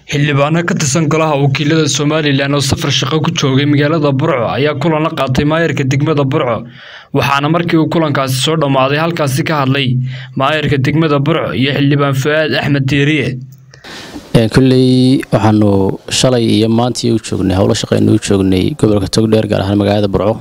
xildhibaano ka tirsan golaha wakiilada somalilan oo safar shaqo ku joogay magaalada burco ayaa kulan la qaatay maayarka degmada burco waxaana markii uu kulankaasi soo dhammaaday halkaasi ka hadlay maayarka degmada burco iyo xildhibaan fu-aad axmed diiriye kolley waxaanu shalay iyo maantii u joognay howlo shaqeynu u joognay gobolka togdheer gaar ahaan magaalada burco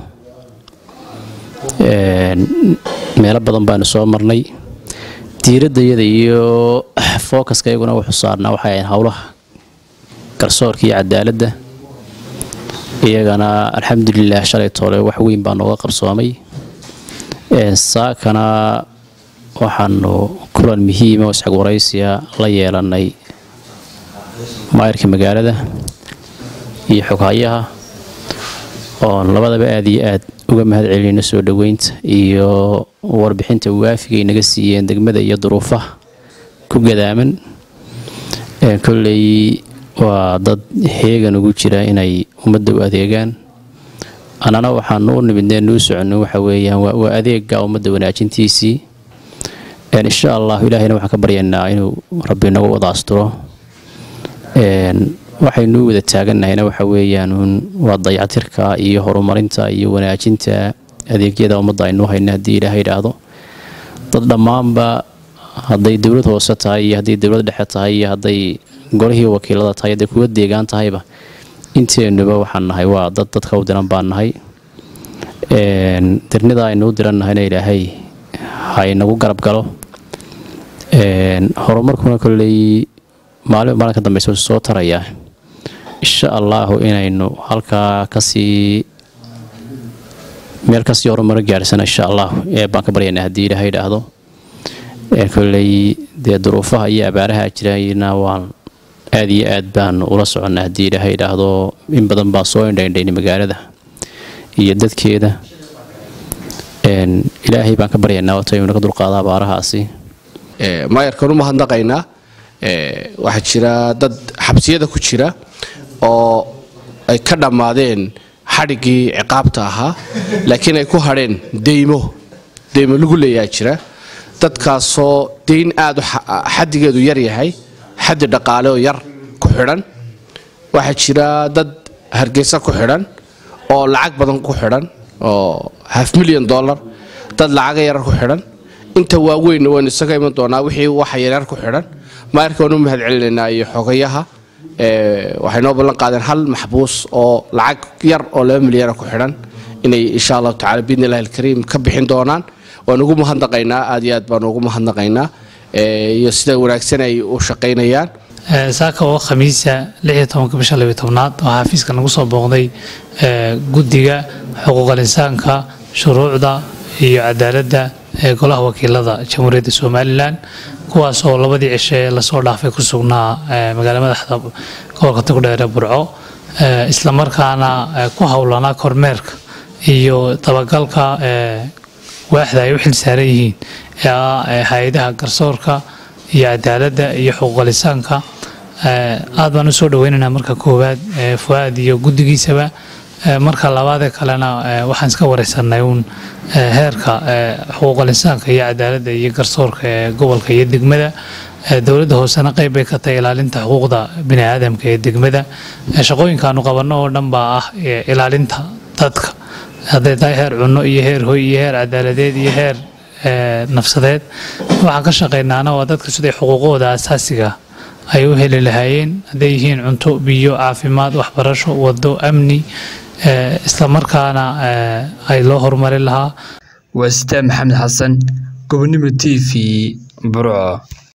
meelo badan baanu soo marnay diiradayada iyo fookaska iyaguna wuxuu saarnaa waxay ahayn howlaha garsoorka iyo cadaaladda iyagana alxamdulilah shalay toole wax weyn baa nooga qabsoomay saakana waxaanu kulan muhiima oo isxag waraysiya la yeelanay maayarka magaalada iyo xoghayaha oon labadaba aada iyo aad uga mahad celinayno soo dhoweynta iyo warbixinta waafigay naga siiyeen degmada iyo duruufaha ku gadaaman kolley waa dad heegan ugu jira inay ummadda u adeegaan annana waxaanu u nimidnee nuu soconno waxa weeyaan waa adeega ummadda wanaajintiisii insha allahu ilaahayna waxaan ka baryaynaa inuu rabbi nagu wada asturo waxaynuu wada taagannahayna waxa weeyaan waa dayactirka iyo horumarinta iyo wanaajinta adeegyada ummadda aynuu hayna haddii ilaahay idhaahdo dad dhammaanba hadday dowlad hoose tahay iyo hadday dowlad dhexe tahay iyo hadday golihii wakiilada tahay hadday kuwa deegaan tahayba inteennuba waxaan nahay waa dad dadka u diran baan nahay dirnida aynuu dirannahayna ilaahay haynagu garab galo horumarkuna kolley maalin maalin ka dambeysa soo tarayaa insha allaahu inaynu halkaa kasii meel kasii horumaro gaadhsana insha allahu ee baan ka baryaynaa haddii ilaahay idhaahdo kolley dee duruufaha iyo abaaraha jirayna waan aada iyo aad baan ula soconnaa haddii ilaahay idhaahdo in badan baa soo indhaindhaynay magaalada iyo dadkeeda ilaahay baan ka baryaynaa wato inuu naga dulqaado abaarahaasi maayarkan u mahadnaqaynaa waxaa jira dad xabsiyada ku jira oo ay ka dhammaadeen xadhiggii ciqaabta ahaa laakiin ay ku hadheen deymo deymo lagu leeyaa jira dadkaasoo dayn aada xaddigeedu yar yahay xaddi dhaqaale oo yar ku xidhan waxaa jira dad hargeysa ku xidhan oo lacag badan ku xidhan oo half milyan dollar dad lacaga yarar ku xidhan inta waaweynna waynu isaga iman doonaa wixii waxa yaryar ku xidhan maayarka waanu mahad celinaynaa iyo xogayaha waxay noo ballan qaadeen hal maxbuus oo lacag yar oo laba milyana ku xidhan inay insha allahu tacala biidni illahi alkariim ka bixin doonaan waan ugu mahadnaqaynaa aad iyo aad baan ugu mahadnaqaynaa iyo sida wanaagsan ay u shaqaynayaan saaka oo khamiisa bisha tobnaad oo xafiiska nagu soo booqday guddiga xuquuqal insaanka shuruucda iyo cadaaladda ee golaha wakiilada jamhuuriyadda somalilan kuwaas oo labadii cishe ee lasoo dhaafay ku sugnaa magaala madaxda gobolka togdheere burco islamarkaana ku howlanaa kormeerka iyo dabagalka waaxda ay u xil saaran yihiin ee ah hay-adaha garsoorka iyo cadaaladda iyo xuquuqalisaanka aad baan u soo dhaweynaynaa marka koowaad fu-aad iyo guddigiisaba marka labaadee kalena waxaan iska wareysanay uun heerka xuquuqalinsaanka iyo cadaaladda iyo garsoorka ee gobolka iyo degmada dowladda hoosena qeyb bay ka tahay ilaalinta xuquuqda bini aadamka ee degmada shaqooyinkaanu qabanno oo dhan baa ah ilaalinta dadka hadday tahay heer cunno iyo heer hoy iyo heer cadaaladeed iyo heer nafsadeed waxaan ka shaqaynaana waa dadka siday xuquuqooda asaasiga ay u heli lahaayeen hadday yihiin cunto biyo caafimaad waxbarasho wado amni islamarkaana ay loo horumarin lahaa waa sitaan maxamed xasan gobonimo t v burco